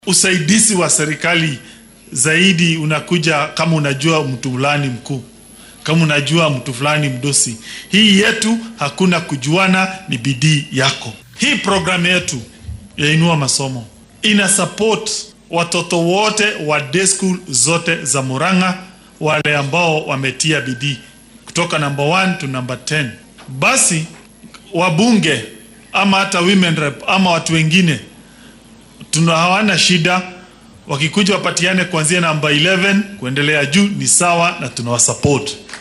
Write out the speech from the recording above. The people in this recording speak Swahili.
usaidizi wa serikali zaidi unakuja kama unajua mtu fulani mkuu, kama unajua mtu fulani mdosi. Hii yetu hakuna kujuana, ni bidii yako. Hii programu yetu ya Inua Masomo ina support watoto wote wa day school zote za Murang'a, wale ambao wametia bidii kutoka number 1 to number 10. Basi wabunge ama hata women rep ama watu wengine tuna hawana shida, wakikuja wapatiane kuanzia namba 11 kuendelea juu ni sawa, na tunawasupport.